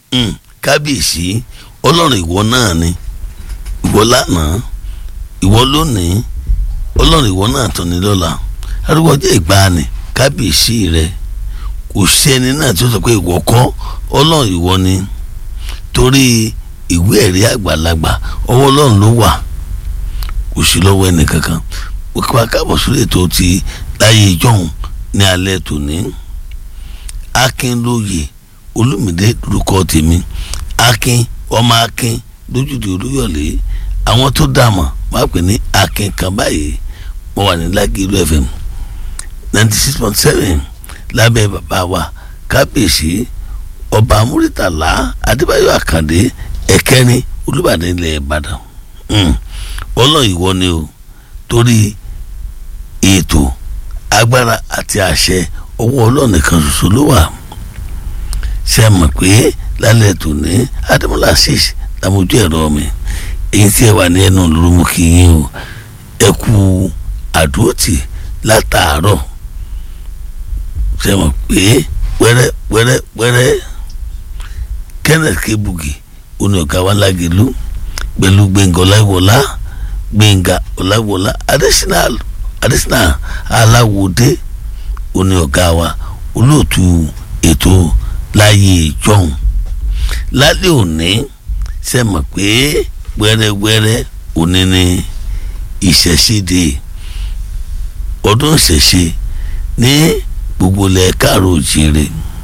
Mm, kábíyèsí ọlọ́run ìwọ náà ni ìwọ lánàá ìwọ lónìí ọlọ́run ìwọ náà tán ni lọ́la arúgbó ọjọ́ ìgbàanì kábíyèsí rẹ kò sí ẹni náà tí ó sọ pé ìwọ kọ́ ọlọ́run ìwọ ni torí ìwé ẹ̀rí àgbàlagbà ọwọ́ ọlọ́run ló wà kò sí lọ́wọ́ ẹnì kankan òkè wa káàbọ̀ sórí ètò ti láyé ìjọ́hun ní alẹ́ tòní akínlóye olùmìdé lórúkọ tèmi akin ọmọ akin lójúde olúyọ̀lé àwọn tó dààmú máa pè ní akin kan báyìí mo wà ní lágìlú fm ninety six point seven lábẹ́ bàbá wa kábíyèsí ọba amúrítàlá adébáyọ̀ àkàndé ẹ̀kẹ́rin olùbàdàn ilẹ̀ ìbàdàn ọlọ́ ìwọ ni o torí ètò agbára àti àṣẹ ọwọ́ ọlọ́ọ̀nìkan ṣoṣo ló wà ṣe mọ̀ pé lálẹ́ tòní adémọlá six làmójú ẹ̀rọ mi èyí tí ẹ wà ní ẹnu lóru kí yín o ẹ kú àdúrótì látàárọ̀ ṣe mọ̀ pé wẹ́rẹ́ wẹ́rẹ́ wẹ́rẹ́ kenneth kebugi oní ọ̀gá wa lágẹ̀lú pẹ̀lú gbẹ̀ngà ọláwọlá gbẹ̀ngà ọláwọlá adésínà adésínà aláwòdé oní ọ̀gá wa olóòtú ètò láyé ìjọhún lálẹ́ òní ṣe mọ̀ pé wẹ́rẹ́wẹ́rẹ́ òní ni ìṣẹ̀ṣẹ̀dé ọdún ìṣẹ̀ṣe ní gbogbo ilẹ̀ káàró òjìrè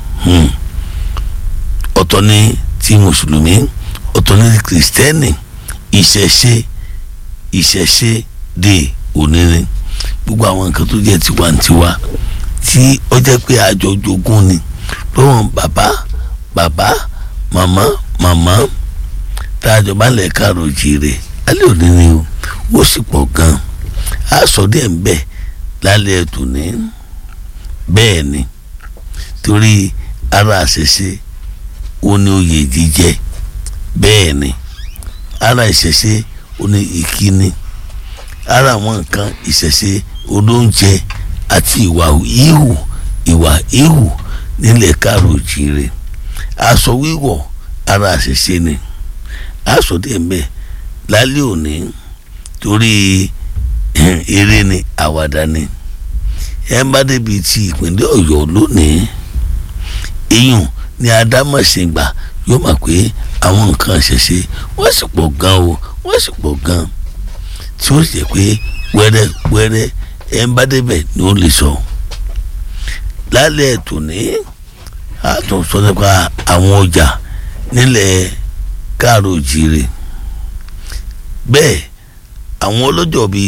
ọ̀tọ̀ ni ti mùsùlùmí ọ̀tọ̀ ni ti kìrìsìtẹ́nì ìṣẹ̀ṣe ìṣẹ̀ṣe dé òní ni gbogbo àwọn nǹkan tó jẹ́ tiwantiwa tí ó jẹ́ pé àjọ jogún ni lọ́wọ́n bàbá bàbá màmá màmá tá a jọ bá lẹ̀ káàró jìrè alẹ́ òní ni o ó sì pọ̀ gan-an a sọ díẹ̀ ń bẹ̀ lálẹ́ tòní bẹ́ẹ̀ ni torí ara àṣẹṣe ó ní oyè jíjẹ bẹ́ẹ̀ ni ara ìṣẹ̀ṣe ó ní ìkíni ara àwọn nǹkan ìṣẹ̀ṣe olóúnjẹ àti ìwà ìhù ìwà ìhù nílẹ̀ káàró jìrè aṣọ wíwọ̀ ara àṣẹṣe ni aṣọ díẹ̀ ń bẹ̀ lálẹ́ òní torí eré ni àwàdà ni ẹ bá débi ti ìpínlẹ̀ ọ̀yọ́ lónìí iyùn ni adámọ̀sìngbà yóò mọ̀ pé àwọn nǹkan ṣẹ̀ṣẹ̀ wọ́n sì pọ̀ gan o wọ́n sì pọ̀ gan tí ó sì jẹ́ pé wẹ́rẹ́ wẹ́rẹ́ ẹ bá débẹ̀ ni ó lè sọ lálẹ́ tòní a tún sọ nípa àwọn ọjà nílẹ̀ káàró jìrè bẹ́ẹ̀ àwọn ọlọ́jọ́ bíi